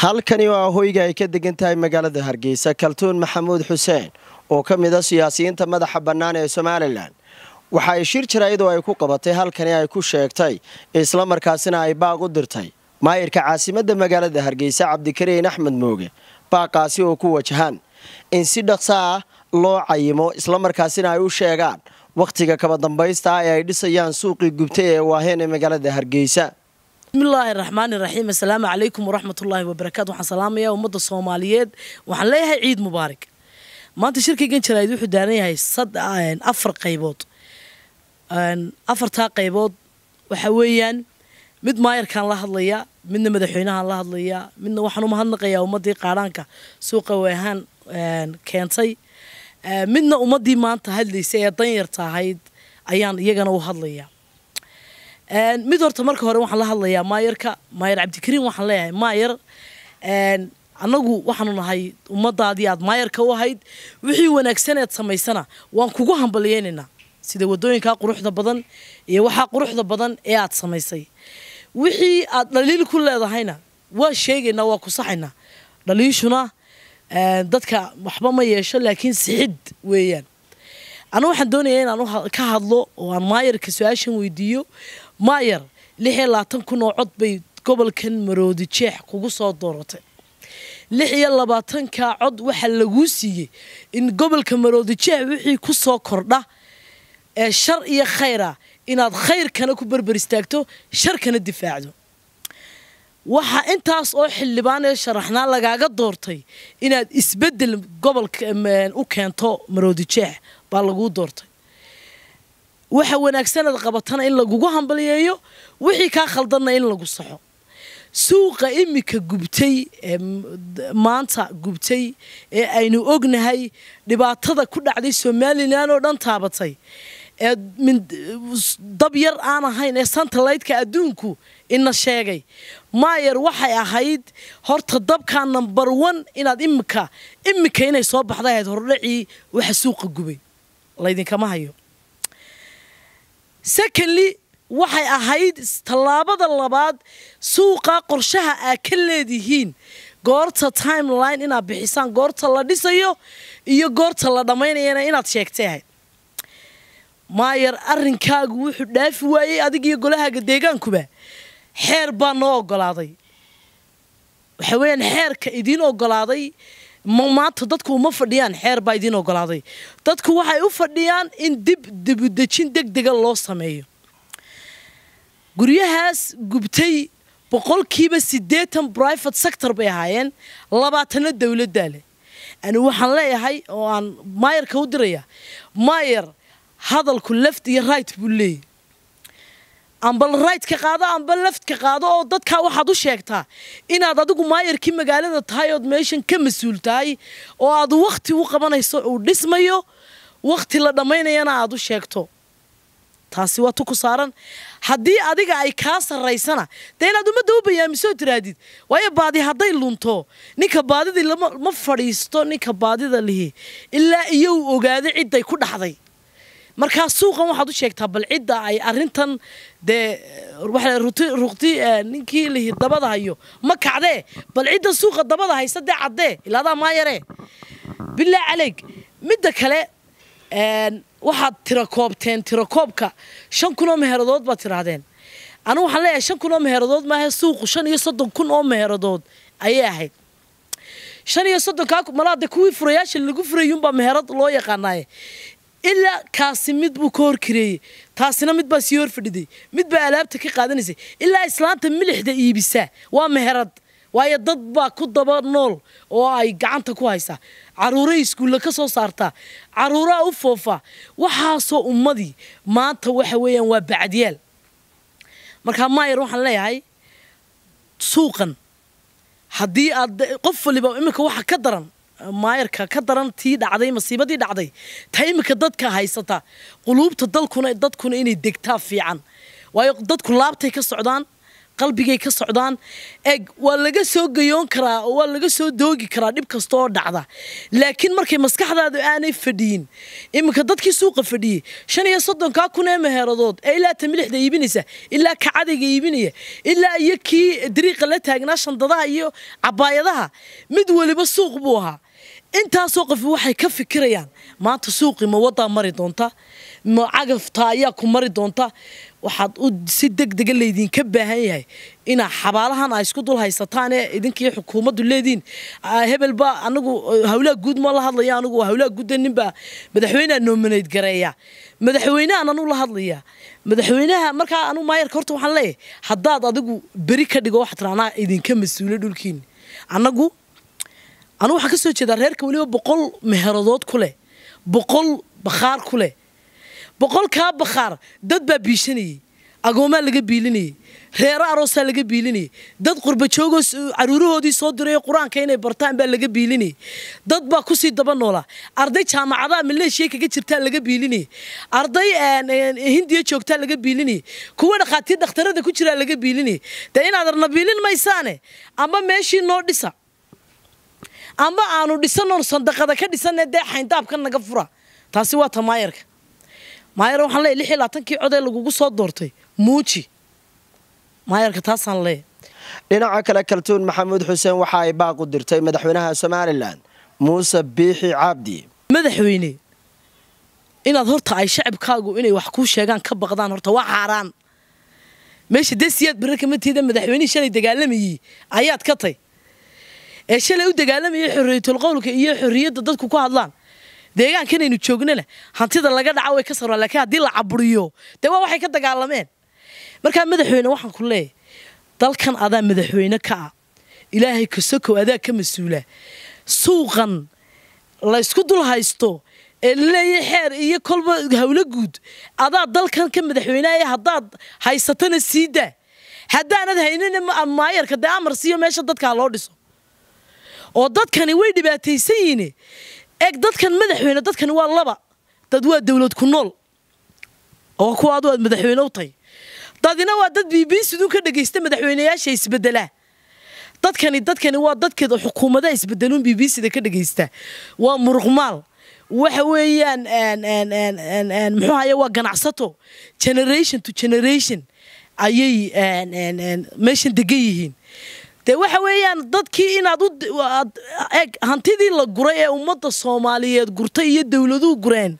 halkani waa hoyga ay ka degan tahay magaalada hargeysa kaltuun maxamuud xuseen oo ka mid a siyaasiyiinta madaxa bannaan ee somalilan waxa ay shir jaraayadoo ay ku qabatay halkani ay ku sheegtay islamarkaasina ay baaq u dirtay maayirka caasimadda magaalada hargeysa cabdikariin axmed mooge baaqaasi oo ku wajahan in si dhaqsa ah loo cayimo islamarkaasina ay u sheegaan wakhtiga kaba dambaysta ah ee ay dhisayaan suuqii gubtay ee waaheen ee magaalada hargeysa bismillaahi raxmaani raxiim assalaamu calaykum waraxmatullaahi wabarakaatu waxaan salaamayaa ummadda soomaaliyeed waxaan leeyahay ciid mubaarak maanta shirkaygan jaraa'id wuxuu daaran yahay afar qaybood afartaa qaybood waxa weeyaan mid maayarkaan la hadlayaa midna madaxweynahaan la hadlayaa midna waxaan u mahadnaqayaa ummaddii qaadhaanka suuqa weehaan keentay midna ummaddii maanta hadlaysay ee danyarta ahayd ayaan iyagana u hadlayaa mid horta marka hore waxaan la hadlayaa maayarka maayar cabdikariin waxaan leeyahay maayar annagu waxaanu nahay ummadaadii aad maayarka u ahayd wixii wanaagsaneed samaysana waan kugu hambaliyeynaynaa sida wadooyinkaa quruxda badan iyo waxaa quruxda badan ee aad samaysay wixii aad dhaliil ku leedahayna waa sheegaynaa waa kusaxaynaa dhaliishuna dadka waxba ma yeesho laakiin sixid weeyaan anu waxaan doonayaa inaan ka hadlo oo aan maayarka su-aashan weydiiyo maayar lix iyo labaatan kun oo cod bay gobolkan maroodi jeex kugu soo dooratay lix iyo labaatanka cod waxaa laguu siiyey in gobolka maroodi jeex wixii ku soo kordha ee shar iyo khayra inaad khayrkana ku berber istaagto sharkana difaacdo waxaa intaas oo xildhibaan ee sharaxnaa lagaaga doortay inaad isbedel gobolka u keento maroodi jeex baa laguu doortay waxa wanaagsanaad qabatana in lagugu hambaliyeeyo wixii kaa khaldanna in lagu saxo suuqa imika gubtay ee maanta gubtay ee aynu ognahay dhibaatada ku dhacday somalilan oo dhan taabatay ee dab yar aan ahayn ee santalaytka adduunku ina sheegay maayar waxay ahayd horta dabkaa number one inaad imika imika inay soo baxday ahayd hordhacii waxa suuqa gubay laydinkama hayo secondly waxay ahayd tallaabada labaad suuqa qorshaha aad ka leedihiin goorta timeline inaad bixisaan goorta la dhisayo iyo goorta la dhammaynayana inaad sheegtay ahayd maayar arrinkaagu wuxuu dhaafi waayey adig iyo golahaaga deegaankuba xeer baa noo ogolaaday waxa weeyaan xeerka idiin ogolaaday maanta dadku uma fadhiyaan xeer baa idiin ogolaaday dadku waxay u fadhiyaan in dib dibudejin deg dega loo sameeyo guryahaas gubtay boqolkiiba siddeetan private sector bay ahaayeen labaatanna dowladdaa leh ani waxaan leeyahay oo aan maayarka u diraya maayar hadalku left iyo right buu leeyahy amba right ka qaado amba left ka qaado oo dadkaa waxaad u sheegtaa inaad adigu maayarkii magaalada tahay ood meeshan ka mas-uul tahay oo aad wakhti u qabanayso uu dhismayo wakhti la dhammaynayana aad u sheegto taasi waa tu ku saaran haddii adiga ay kaa sarraysana dee inaad ummadda u bayaamisoo tiraadid waayo baadi hadday lunto ninka baadidii ma fadhiisto ninka baadida lihi ilaa iyo uu ogaado cidday ku dhaxday markaa suuqan waxaad u sheegtaa bal cidda ay arintan dee ruqti ninkii lihi dabada hayo ma kacdee bal cidda suuqa dabada haysa dee caddee ilaadaa maayaree bilaa caleyg midda kale waxaad tira koobteen tira koobka shan kun oo meheradood baad tiraahdeen anigu waxaan leeyahay shan kun oo meheradood maaha suuqu shan iyo soddon kun oo meheradood ayay ahayd shan iyo soddonkaa malaade kuwii furayaasha lagu furayuunbaa meherad loo yaqaanaaye ilaa kaasi mid buu ka horkareeyey taasina mid baa sii hor fadhiday mid baa alaabta ka qaadanaysay ilaa islaanta milixda iibisaa waa meherad waayo dad baa ku daba nool oo ay gacanta ku haysaa caruuray iskuulla ka soo saartaa caruuraa u foofaa waxaasoo ummadii maanta waxa weeyaan waa bacadyaal markaa maayar waxaan leeyahay suuqan haddii aad qof waliba iminka waxa ka daran maayarka ka daran tii dhacday masiibadii dhacday ta iminka dadka haysata quluubta dalkuna dadkuna inay degtaa fiican waayo dadku laabtay ka socdaan qalbigay ka socdaan eg waa laga soo gayoon karaa oo waa laga soo doogi karaa dhib kasta oo dhacda laakiin markay maskaxdaadu aanay fadhiyin iminka dadkii suuqa fadhiyey shan iyo soddonkaa kun ee meheeradood ee ilaa tamilixda iibinaysa ilaa kacadayga iibinaya ilaa iyo kii dariiqa la taagnaa shandadaha iyo cabaayadaha mid weliba suuq buu ahaa intaasoo qof waxay ka fikirayaan maanta suuqii ma wadaa mari doonta ma cagafta ayaa ku mari doonta waxaad u si deg dega laydinka baahan yahay inaa xabaalahan a isku dul haysataan ee idinkii xukuumaddu leediin hebelba anagu hawlaha guud ma la hadlaya anigu hawlaha guudda ninbaa madaxweyneha nominayd gareeya madaxweynehan anu la hadlaya madaxweynaha markaa anu maayarka horta waxaan leeyahay haddaad adigu beri ka dhigo waxaad tiraa anaa idinka mas-uula dhulkiini annagu anugu waxaan ka soo jeedaa reerka weliba boqol meheradood ku leh boqol bakhaar ku leh boqolkaa bakhaar dad baa biishanayey agoomaa laga biilinayey reero aroosaa laga biilinayey dad qurbajoogoo caruurahoodii soo diray qur-aanka inay bartaan baa laga biilinayey dad baa kusii daba noolaa arday jaamacadaha maleeshiya kaga jirtaa laga biilinayey arday hindiya joogtaa laga biilinayey kuwa dhakhaatiir dhakhtarada ku jiraa laga biilinayey dee inaadarna biilin maysaane ama meeshii noo dhisa amba aanu dhisanoon sandaqada ka dhisane dee xayndaabka naga fura taasi waa ta maayarka maayar waxaan leeyahy lix iyo labaatankii cod ee lagugu soo doortay muuji maayarka taasaan leeyahy dhinaca kale kaltuun maxamuud xuseen waxa ay baaq u dirtay madaxweynaha somalilan muuse biixi cabdi madaxweyne inaad horta ay shacabkaagu inay wax kuu sheegaan ka baqdaan horta waa xaaraan meesha dee siyaad barre kama tiida madaxweynihii shalay dagaalamayey ayaad ka tay ee shalay u dagaalamayay xorriyatul qowlka iyo xorriyadda dadku ku hadlaan deegaankanaynu joognana hantida laga dhaca way ka sarraa laakiin haddii la caburiyo dee waa waxay ka dagaalameen markaa madaxweyne waxaan ku leeyahay dalkan adaa madaxweyne ka ah ilaahay kasokow adaa ka mas-uula suuqan laysku dul haysto ee laleeyahay xeer iyo kolba hawlo guud adaa dalkan ka madaxweyneaya haddaad haysatana sii daa haddaanad haynina maayarka dee amar siiyo meesha dadkaa loo dhiso oo dadkani way dhibaataysan yihiin eeg dadkan madaxweyne dadkani waa laba dad waa dawlad ku nool oo kuwa adu aad madaxweyne u tahay dadina waa dad b b siduu ka dhagaysta madaxweyneyaasha isbedelaa dadkani dadkani waa dadkeeda xukuumadaha isbedeluun b b sida ka dhagaysta waa muruqmaal waxa weeyaan muxuu haya waa ganacsato generation to generation ayay meeshan degan yihiin dee waxa weeyaan dadkii inaad eg hantidii la guray ee ummadda soomaaliyeed gurtay iyo dowladuhu gureen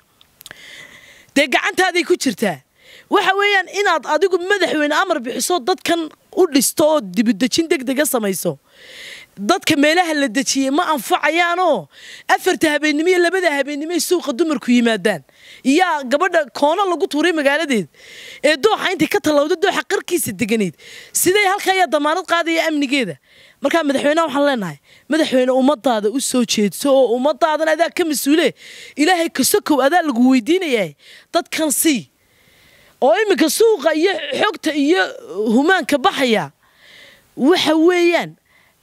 dee gacantaaday ku jirtaa waxa weeyaan inaad adigu madaxweyne amar bixiso dadkan u dhisto oo dibudejin deg dega samayso dadka meelaha la dejiyey ma anfacayaanoo afarta habeennimo iyo labada habeennimoy suuqa dumarku yimaadaan iyaa gabadha koono lagu tuuray magaaladeed ee dooxa intay ka tallawda dooxa qarkiisa deganayd siday halka ayaa damaanad qaadaya amnigeeda markaa madaxweyneha waxaan leenahay madaxweyne ummadaada u soo jeedso oo ummadaadan adaa ka mas-uule ilaahay kasokow adaa lagu weydiinayaa dadkan sii oo iminka suuqa iyo xogta iyo humaanka baxaya waxa weeyaan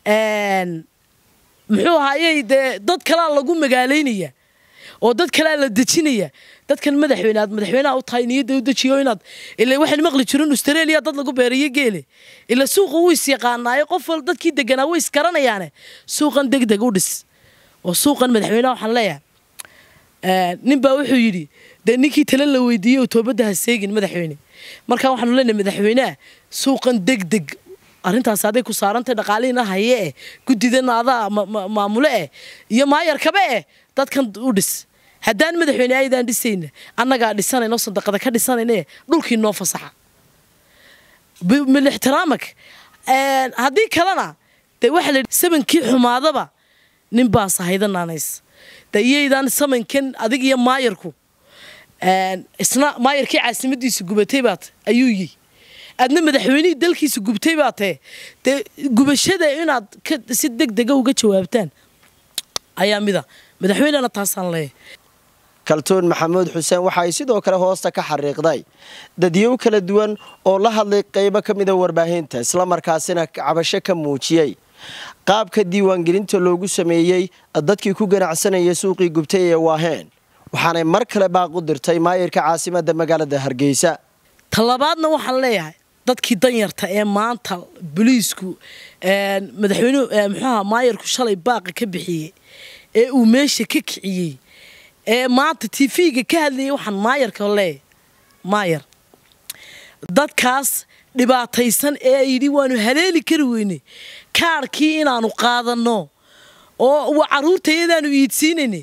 muxuu ahaayey dee dad kalaa lagu magaalaynaya oo dad kalaa la dejinaya dadkan madaxweyne aad madaxweyneha u tahay niyadda u dejiyo inaad ila waxaan maqli jirin australia dad lagu beerayo geele ila suuqa wuu is yaqaanaayo qof wal dadkii deganaa way isgaranayaane suuqan deg deg u dhis oo suuqan madaxweyneha waxaan leeyahay nin baa wuxuu yidhi dee ninkii tale la weydiiyey oo toobadda ha seegin madaxweyne markaa waxaanu leenahay madaxweyneha suuqan deg deg arrintaas aday ku saarantay dhaqaalihiina haye eh guddidana adaa maamule eh iyo maayarkaba eh dadkan u dhis haddaan madaxweyne aydaan dhisayna annagaa dhisanayno sadaqada ka dhisanayna dhulkii noo fasaxa milixtiraamak haddii kalena dee waxaa la samankii xumaadaba nin baas haydanaanays de iyaydaan samankan adig iyo maayarku isna maayarkii caasimadiisa gubatay baat ayuu yihi aadna madaxweynihii dalkiisa gubtay baa tee dee gubashada inaad si deg dega uga jawaabtaan ayaa mida madaxweynena taasaan leeyahy kaltuun maxamuud xuseen waxa ay sidoo kale hoosta ka xariiqday dadyow kala duwan oo la hadlay qaybo ka mida warbaahinta islamarkaasina cabasho ka muujiyey qaabka diiwaangelinta loogu sameeyey dadkii ku ganacsanaya suuqii gubtay ee waaheen waxaanay mar kale baaq u dirtay maayirka caasimadda magaalada hargeysa talabaadna waxaan leeyahay dadkii danyarta ee maanta boliisku madaxweyne muxuuha maayarku shalay baaqa ka bixiyey ee uu meesha ka kiciyey ee maanta tv-ga ka hadlayay waxaan maayarka leeyahay maayar dadkaas dhibaataysan ee yidhi waanu haleeli kari weyne kaarhkii inaanu qaadanno oo caruurtayadaanu iidsiinayne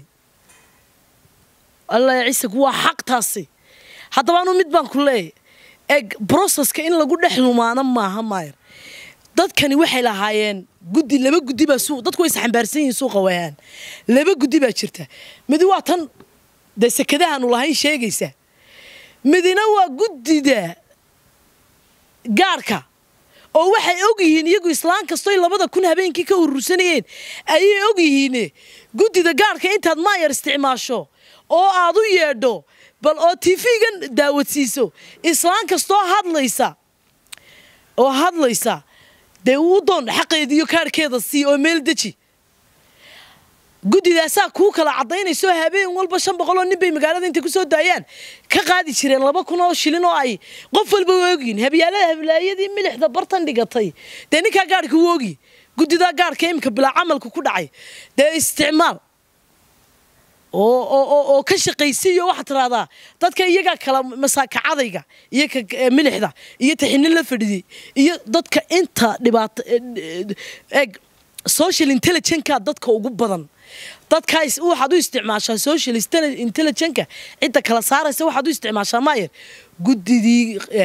alla ciise waa xaq taasi haddaba anu mid baan ku leeyahy eg broseska in lagu dhex lumaano maaha maayar dadkani waxay lahaayeen guddi laba guddi baa suuq dadku way isxambaarsan yihiin suuqa wayaan laba guddi baa jirta midi waa tan dee sekadahaanu lahayn sheegaysa midina waa guddida gaarhka oo waxay og yihiin iyagu islaan kastoy labada kun habeenkii ka urursanayeen ayay og yihiine guddida gaarhka intaad maayar isticmaasho oo aad u yeedho bal oo tv-gan daawadsiiso islaan kastoo hadlaysa oo hadlaysa dee uu doon xaqeediiyo kaarhkeeda sii oo meel deji guddidaasaa kuu kala caddaynayso habeen walba shan boqol oo nin bay magaalada intay kusoo daayaan ka qaadi jireen laba kun oo shilin oo ay qof walba u ogyihin habyaalada hablaayadii milixda bartan dhigatay dee ninkaa gaarhka u ogi guddidaa gaarhka iminka bilaa camalka ku dhacay dee isticmaal oo ka shaqaysiiyo waxaad tiraahdaa dadka iyagaa kala masaakacadayga iyo ka milixda iyo taxinin la fadhidiyey iyo dadka inta dhibaato eg social intelligenka dadka ugu badan dadkaas waxaad u isticmaashaa social intelligenka cidda kala saaraysa waxaad u isticmaashaa maayer guddidii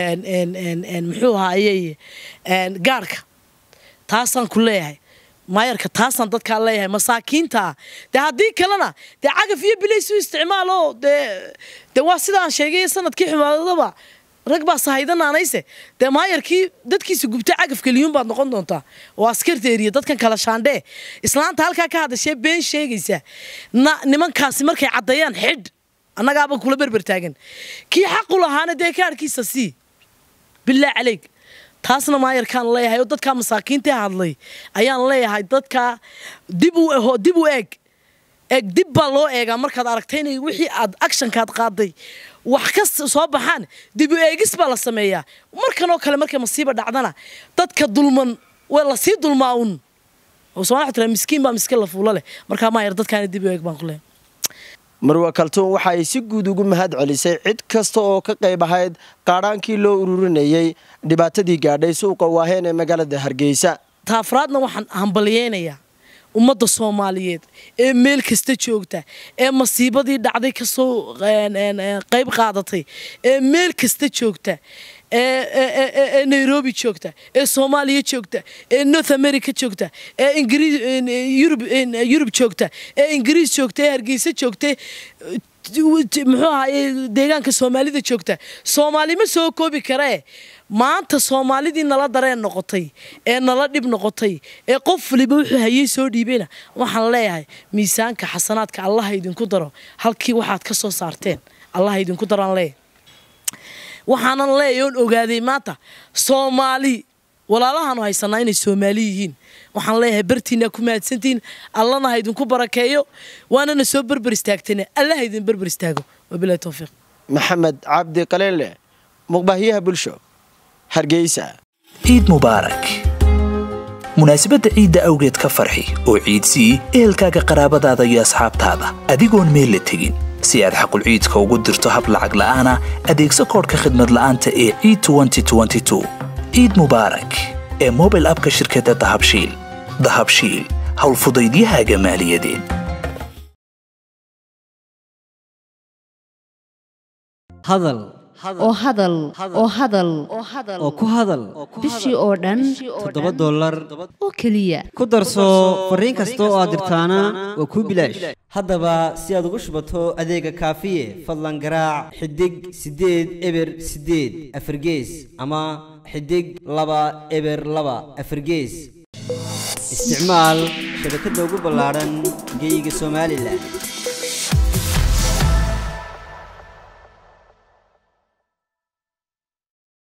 muxuu ahaayey gaarhka taasaan ku leeyahay maayarka taasaan dadkaa leeyahay masaakiintaa dee haddii kalena dee cagaf iyo bilays u isticmaalo dee dee waa sidaan sheegay sanadkii xumaadadaba rag baa sahaydananayse dee maayarkii dadkiisa gubta cagaf keliyuun baad noqon doontaa oo askarta eriya dadkan kala shaandhee islaanta halkaa ka hadashee been sheegaysa na nimankaasi markay caddeeyaan xidh annagaaba kula berber taagan kii xaqu lahaana dee kaarhkiisa sii bilaa caleyg taasna maayarkaan leeyahay oo dadkaa masaakiinta hadlay ayaan leeyahay dadkaa dib u dib u eeg eeg dib baa loo eegaa markaad aragtay inay wixii aad actionkaad qaaday wax ka soo baxaan dib u eegis baa la sameeyaa markan oo kale markay masiiba dhacdana dadka dulman waa lasii dulmaa un somaa tira miskiin baa miskiin la fuulo leh markaa maayar dadkaana dib u eeg baan ku leeyahay marwa kaltuun waxa ay si guud ugu mahad celisay cid kasta oo ka qayb ahayd qaadhaankii loo ururinayey dhibaatadii gaadhay suuqa waaheen ee magaalada hargeysa taafraadna waxaan hambalyeynayaa ummadda soomaaliyeed ee meel kasta joogta ee masiibadii dhacday kasoo qayb qaadatay ee meel kasta joogta ee nairobi joogta ee soomaaliya joogta ee north america joogta ee yurub joogta ee ingiriis joogta ee hargeysa joogta muxuu ahaye deegaanka soomaalida joogta soomaali ma soo koobi karee maanta soomaalidii nala dareen noqotay ee nala dhib noqotay ee qof waliba wuxuu hayey soo dhiibeyna waxaan leeyahay miisaanka xasanaadka allaha idinku daro halkii waxaad ka soo saarteen allaha idinku daroaan leeyahay waxaanan leeyahay oon ogaaday maanta soomaali walaalahaanu haysanaa inay soomaali yihiin waxaan leeyahay bartiinaa ku mahadsantihiin allana ha idinku barakeeyo waanana soo berber istaagtayna allaha idin berber istaago wabilahi towfiiq maxamed cabdi qaleenle muqbahyaha bulsho hargeysa ciid mubaarak munaasabadda ciidda awgeed ka farxi oo ciidsii ehelkaaga qaraabadaada iyo asxaabtaada adigoon meel la tegin si aad xaqul ciidka ugu dirto hab lacag la'aana adeegso koodhka khidmad la'aanta ee ciid ciid mubaarak ee mobil abka shirkadda dahabshiil dahabshiil howlfudaydiyahaaga maaliyadeed hadal oo hadal oo hadal oo ku hadal bishii oo dhan toddoba dollar oo keliya ku darso fariin kasta oo aad dirtaana waa kuu bilaash haddaba si aad ugu shubato adeega kaafiye fadlan garaac xidig siddeed eber siddeed afargees ama xidig laba eber laba afargees isticmaal shabakadda ugu ballaadhan geyga somalilan